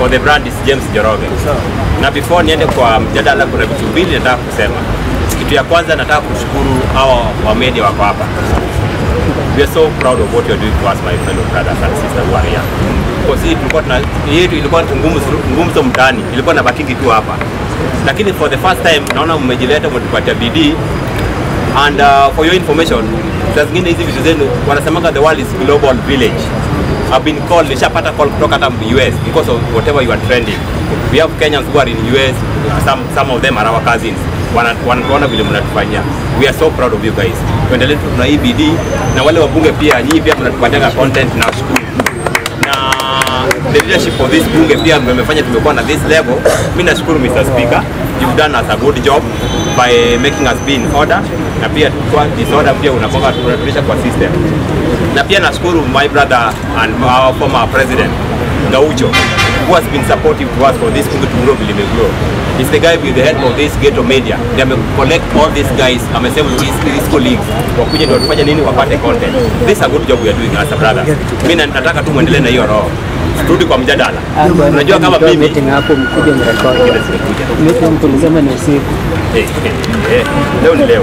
for the brand is James Njoroge. Na before niende kwa mjadala, kuna vitu mbili nataka kusema. Kitu ya kwanza nataka kushukuru hawa wa media wako hapa. We are so proud of what you're doing to us my fellow brothers and sisters who are here. Kwa sisi tulikuwa tuna yetu ilikuwa ngumu ngumu so mtaani, ilikuwa na bakiki tu hapa. Lakini for the first time naona mmejileta mmetupatia bidii and uh, for your information saa zingine hizi vitu zenu wanasemanga the world is global village I've been called nishapata call kutoka hata US because of whatever you are trending we have Kenyans who are in US some, some of them are our cousins Wana- wanatuona vile mnatufanyia we are so proud of you guys tuendelee tu na hii bidii na wale wabunge pia nyinyi pia mnatupatianga content na shukuru na the leadership of this bunge pia mmefanya tumekuwa na this level. Mimi nashukuru Mr. Speaker, you've done us a good job by making us be in order, na pia kwa disorder pia unapoka tunarudisha kwa system. Na pia nashukuru my brother and our former president Gaucho who has been supportive to us for this bunge to grow vile imegrow. He's the guy with the help of this ghetto media. They ame collect all these guys, amesema his, his colleagues wakuje ndio tufanye nini wapate content. This is a good job we are doing as a brother. Mimi na- nataka tu muendelee na hiyo roho. Turudi kwa mjadala. Unajua kama Mtoa mimi meeting hapo mkuje mrekodi. Kile zimekuja. Meeting tulisema ni usiku. Eh, eh, eh, leo ni leo.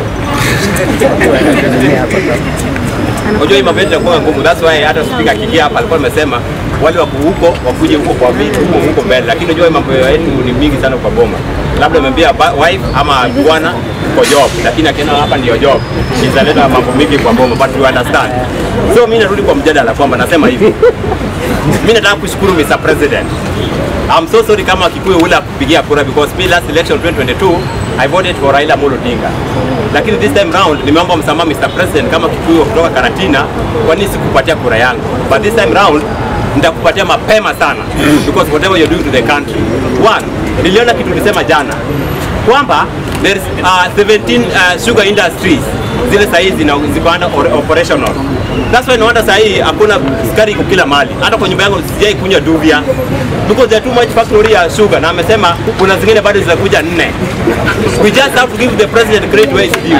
Tunaendelea hapa sasa. Unajua hii mambo yetu yanakuwa ngumu. That's why hata spika akiingia hapa alikuwa amesema wale wako huko wakuje huko kwa vitu huko huko mbele, lakini unajua hii mambo yetu ni mingi sana kwa boma. Labda amembia ba- wife ama bwana kwa job, lakini akienda hapa ndio job italeta mambo mingi kwa boma, but you understand. So mimi narudi kwa mjadala kwamba nasema hivi mimi nataka kushukuru Mr. President. I'm so sorry kama Kikuyu ule akupigia kura because me last election 2022 I voted for Raila Amolo Odinga. Lakini this time round nimeomba msamaha Mr. President kama Kikuyu kutoka Karatina kwa nini sikupatia kura yangu. But this time round nitakupatia mapema sana because whatever you're doing to the country. One, niliona kitu ulisema jana kwamba there is uh, 17 uh, sugar industries zile sahii zina ziko under or- operational. That's why naona sahii hakuna sukari iko kila mali. Hata kwa nyumba yangu sijai kunywa Duvia because there are too much factory ya sugar, na amesema kuna zingine bado zitakuja nne. We just have to give the president credit where it's due.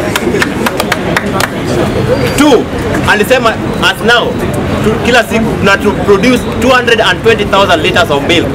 Two, alisema as now tu, kila siku tuna to produce 220,000 liters of milk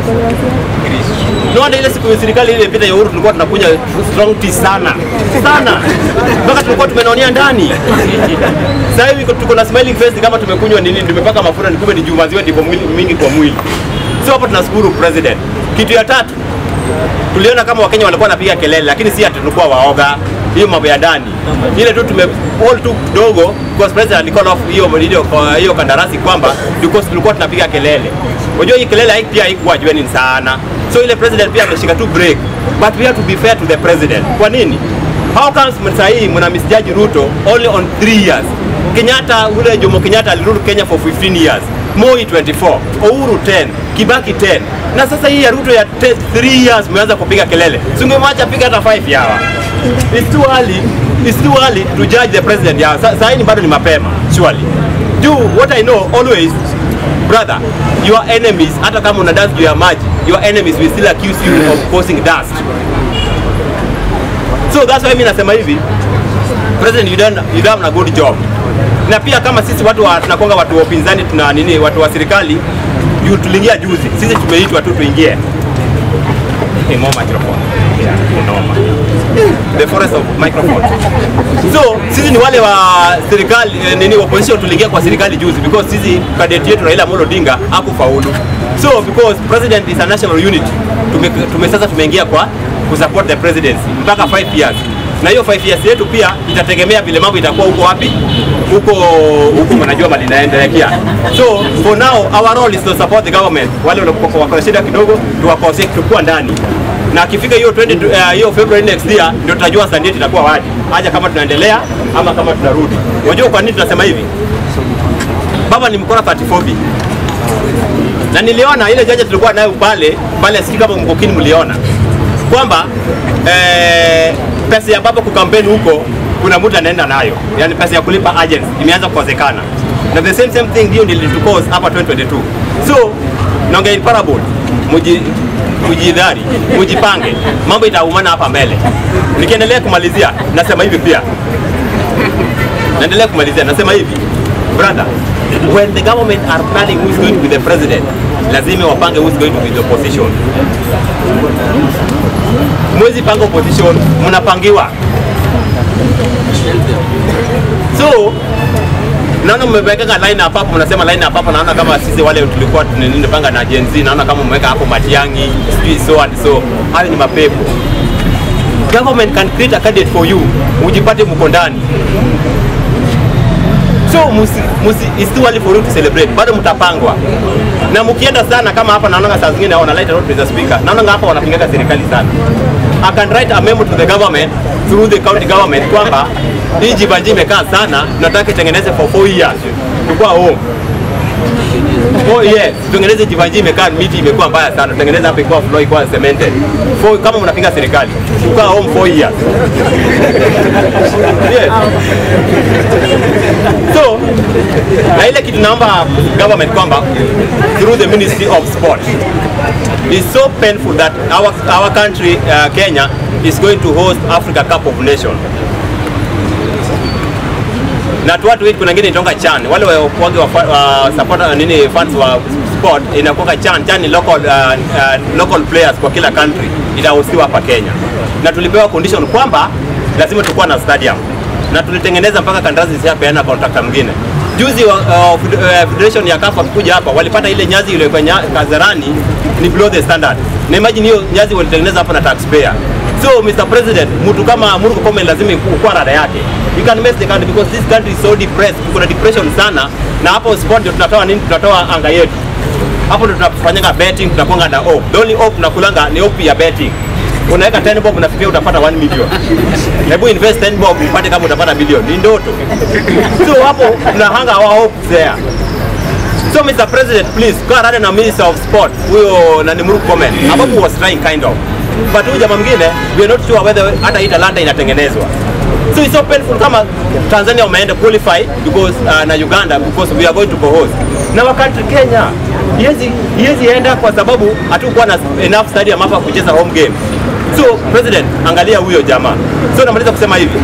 Naona ile siku serikali ile ilipita ya Uhuru tulikuwa tunakunywa strong tea sana sana, mpaka tulikuwa tumenaonia ndani. Sasa hivi tuko na smiling face kama tumekunywa nini, tumepaka mafuta, ni kumbe ni juu maziwa ndiko mwili mingi kwa mwili. Sio hapo, tunashukuru president. Kitu ya tatu tuliona kama Wakenya walikuwa wanapiga kelele, lakini si ati tulikuwa waoga. Hiyo mambo ya ndani ile tu tume all tu kidogo, because president alicall off hiyo hiyo hiyo kandarasi kwamba because tulikuwa tunapiga kelele. Unajua hii kelele hai- pia haikuwa jueni sana, so ile president pia ameshika tu break, but we have to be fair to the president. Kwa nini? How comes sasa hii mna misjudge Ruto only on 3 years? Kenyatta ule Jomo Kenyatta alirule Kenya for 15 years. Moi 24, Uhuru 10, Kibaki 10. Na sasa hii ya Ruto ya 3 years mmeanza kupiga kelele. Singemwacha piga hata 5 yawa. It's too early. It's too early to judge the president ya. Sa- Sasa hii ni bado ni mapema, surely. Do what I know always brother, your enemies hata kama una dance juu ya maji, your enemies will still accuse you of causing dust. So that's why mimi nasema hivi, President you done, you done a good job. Na pia kama sisi watu wa, tunakonga watu wa upinzani tuna nini, watu wa serikali juu tuliingia juzi, sisi tumeitwa tu tuingie. Hey, more microphone. Yeah, noma. The forest of microphone. So sisi ni wale wa serikali eh, nini opposition tuliingia kwa serikali juzi because sisi candidate yetu Raila Amolo Odinga hakufaulu. So because president is a national unit, tume, tume sasa tumeingia kwa kusupport the presidency mpaka 5 years na hiyo 5 years yetu pia itategemea vile mambo itakuwa huko wapi huko huko mnajua mali inaendelea so for now our role is to support the government wale wako wako na shida kidogo tuwakose tukua ndani na akifika hiyo 20 eh, hiyo February next year ndio tutajua stand yetu itakuwa wapi aja kama tunaendelea ama kama tunarudi unajua kwa nini tunasema hivi baba ni mkora 34 na niliona ile janja tulikuwa nayo pale pale, sijui kama mkokini mliona kwamba eh, pesa ya baba kukampeni huko kuna mtu anaenda nayo, yani pesa ya kulipa agents imeanza kukosekana, na the same same thing ndio nilitukos hapa 2022 so naongea in parable muji mujidhari mujipange, mambo itaumana hapa mbele. Nikiendelea kumalizia, nasema hivi pia naendelea kumalizia, nasema hivi brother, when the government are planning who is going to be the president, lazima wapange who's going to be the opposition. Mwezi panga opposition, mnapangiwa. So naona mmeweka line up hapo, mnasema line up hapo, naona kama sisi wale tulikuwa tunapanga na Gen Z, naona kama mmeweka hapo Matiang'i, sijui so and so. Hayo ni mapepo. Government can create a candidate for you, ujipate mko ndani. So musi, musi, it's too early for you to celebrate, bado mtapangwa na mkienda sana kama hapa, naona saa zingine wana light out Mr. Speaker, naona hapa wanapingaga serikali sana. I can write a memo to the government through the county government kwamba hii jibanji imekaa sana, nataka itengeneze for 4 years tukua home Oh yes, tutengeneze jivanji imekaa miti imekuwa mbaya sana. Tutengeneze hapa ikuwa floor ikuwa cemented. For, kama mnapinga serikali, tukaa home 4 years. Yes. So, na ile kitu naomba government kwamba through the Ministry of Sport is so painful that our, our country uh, Kenya is going to host Africa Cup of Nations na tu watu wengi kuna wengine itonga chan wale wakuage wa, wa supporter nini fans wa sport inakuwa chan chan ni local uh, uh, local players kwa kila country itahostiwa hapa Kenya na tulipewa condition kwamba lazima tukuwa na stadium na tulitengeneza mpaka kandarasi zishapeana contractor mwingine juzi wa, uh, federation ya CAF wakikuja hapa walipata ile nyazi ile kwenye Kazarani ni below the standard na imagine hiyo nyazi walitengeneza hapa na taxpayer So Mr. President, mtu kama Murkomen Komen lazima ukuwa rada yake. You can mess the country because this country is so depressed. Kuna depression sana na hapo sport ndio tunatoa nini? Tunatoa anga yetu. Hapo ndio tunafanyanga betting, tunakuanga na hope. The only hope tunakulanga ni hope ya betting. Unaweka 10 bob unafikiria utapata 1 million. Hebu invest 10 bob upate kama utapata bilioni. Ni ndoto. So hapo tunahanga our hope there. So Mr. President, please go ahead na Minister of Sport huyo nani Murkomen ambapo was trying kind of but huyu jamaa mwingine we are not sure whether hata hii talanta inatengenezwa so it's so painful kama Tanzania wameenda qualify because uh, na Uganda because we are going to co-host na wa country Kenya yezi yezi enda kwa sababu hatukuwa na enough stadium hapa kucheza home game so president angalia huyo jamaa so namaliza kusema hivi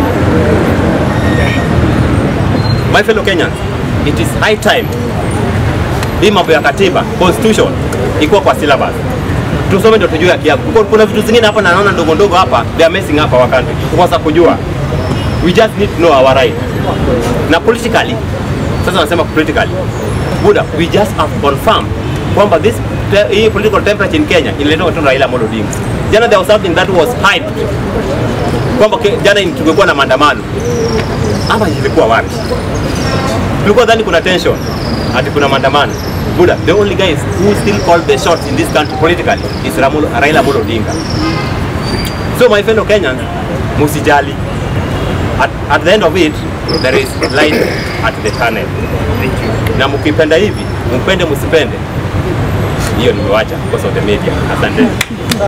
my fellow Kenyans it is high time hii mambo ya katiba constitution ikuwa kwa syllabus tusome ndio tujue haki yako. Kuna vitu zingine hapa na naona ndogo ndogo hapa they are messing up our country. Tukosa kujua. We just need to know our right. Na politically sasa nasema politically. Buda, we just have confirmed kwamba this te, hii political temperature in Kenya inaletwa tu Raila Amolo Odinga. Jana there was something that was hyped kwamba jana tungekuwa na maandamano. Ama ilikuwa wapi? Tulikuwa dhani kuna tension ati kuna maandamano. Buddha, the only guys who still call the shots in this country politically is Ramulo, Raila Amolo Odinga. So my fellow Kenyans, musijali. At, at the end of it, there is light at the tunnel. Na mkipenda hivi, mpende msipende, hiyo nimewacha because of the media. Asante.